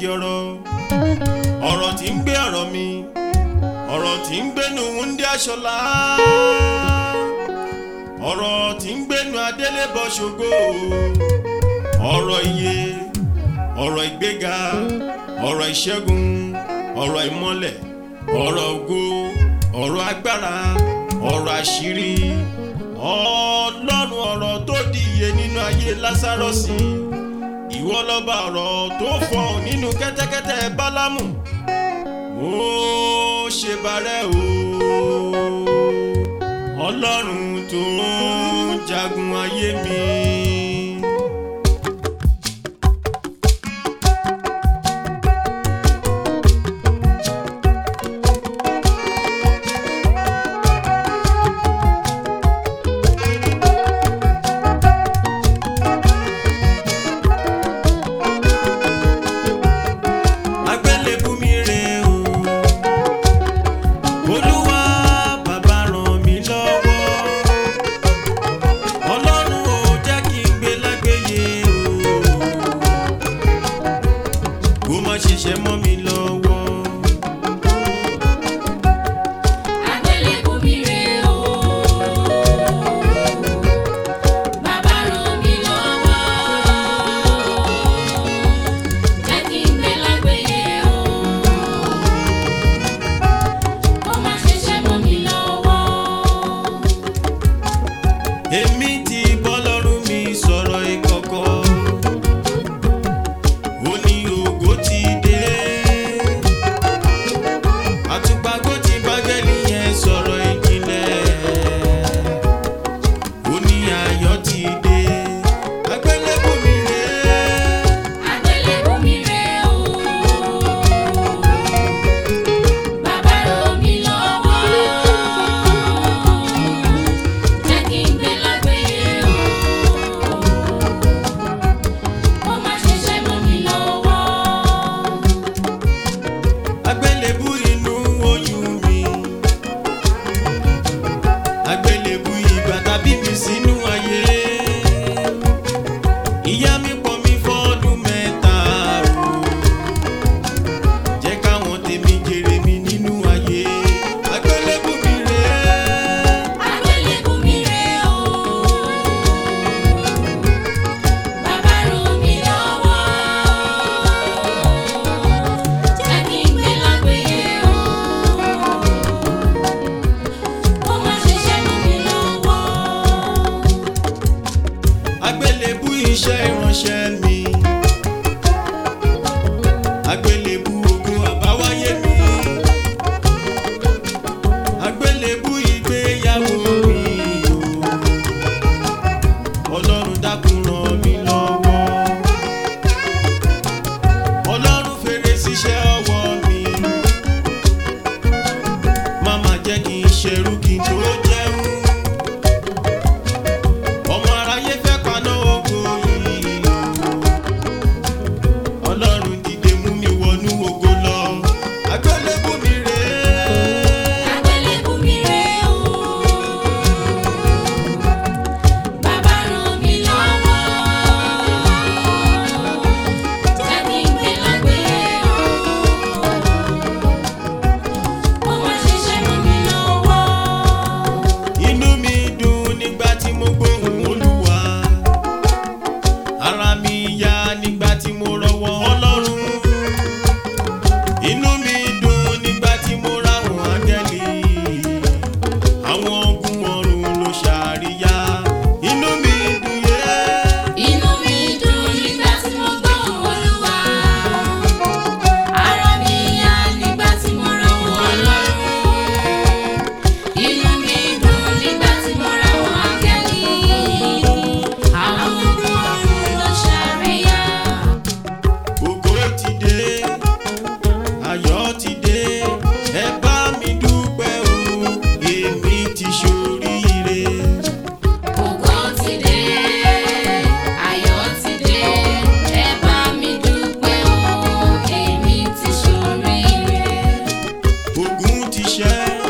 pàtàkì ọ̀rọ̀ ọ̀rọ̀ tí ń gbé ọ̀rọ̀ mi ọ̀rọ̀ tí ń gbénu wúndí aṣọlá ọ̀rọ̀ tí ń gbénu adélébọ̀ ṣògo ọ̀rọ̀ iye ọ̀rọ̀ ìgbéga ọ̀rọ̀ ìṣẹ́gun ọ̀rọ̀ ìmọ́lẹ̀ ọ̀rọ̀ ògo ọ̀rọ̀ agbára ọ̀rọ̀ àṣírí ọlọ́run ọ̀rọ̀ tó di iye nínú ayé lásàrọ̀sì ìwọ lọ́ba ọ̀rọ̀ tó fọhùn nínú kẹ́tẹ́kẹ́tẹ́ bálámù ó ṣe bàrẹ́ o ọlọ́run tó ń jagun ayé mi. agbélébú mi rè o olúwa bàbá ràn mí lọ́wọ́ ọlọ́run ò jẹ́ kí n gbé lágbèyè o kó má ṣiṣẹ́ mọ́ mi lọ́wọ́. Agbélébùú mi rè o, bàbá ràn mí lọ́wọ́. Jẹ́ kí n gbé lágbèyè o, kó má ṣiṣẹ́ mọ́ mi lọ́wọ́. èmi ti bọ́lọ́run mi sọ̀rọ̀ ìkọ̀kọ̀ ó ní ògo ti dé àtùpàgò ti bágẹ́lì yẹn sọ̀rọ̀ ìjìnlẹ̀ ó ní ayọ̀ ti dé agbélébù mi rè Agbélébùú mi rè o, bàbá ràn mí lọ́wọ́. Jẹ́ kí n gbé lágbèyè o, kó má ṣiṣẹ́ mọ́ mi lọ́wọ́. agbélébù inú oyún mi agbélébù ìgbà tàbí mi sínú ayé ìyá mi pọ̀ mi fọ́dún mẹ́ta o jẹ́ káwọn tèmi jèrè mi nínú ayé agbélébù mi rè Agbélébùú mi rè o, bàbá ràn mí lọ́wọ́. Jẹ́ kí n gbé lágbèyè o, kó má ṣiṣẹ́ mọ́ mi lọ́wọ́. agbélébù iṣẹ́ ìránṣẹ́ mi agbélébù ogun àbáwáyé mi agbélébù ìgbéyàwó mi o ọlọ́run dákun ràn mí lọ́wọ́ ọlọ́run fèrè síṣẹ́ ọwọ́ mi má má jẹ́ kí n ṣerú kí n tó jẹun ọmọ aráyé fẹ́ paná oko yìí ọlọ́run dìde mú mi wọnú ògo lọ agbélébù mi rè Agbélébùú mi rè o, bàbá ràn mí lọ́wọ́. Jẹ́ kí n gbé lágbèyè o, kó má ṣiṣẹ́ mọ́ mi lọ́wọ́. inú mi dùn nígbà tí mo gbóhùn olúwa ara mi yá nígbà tí mo rọwọ́ ọlọ́run inú mi dùn nígbà tí mo ráwọn áńgẹ́lì àwọn ogun ọ̀run ló ṣàríyá inú mi dùn yé. Inú mi dùn nígbà tí mo gbọ́ Olúwa. Ara mi yá nígbà tí mo rọ́wọ́ Ọlọ́run. Inú mi dùn nígbà tí mo rọ́wọ́ áńgẹ́lì. Àwọn ogun ọ̀run ló ṣàríyá. ògo ti dé ayọ̀ ti dé ẹ bá mi dúpẹ́ o èmi ti ṣoríire. Ògo ti dé, ayọ̀ ti dé, ẹ bá mi dúpẹ́ o, èmi ti ṣoríire. ogun ti ṣẹ́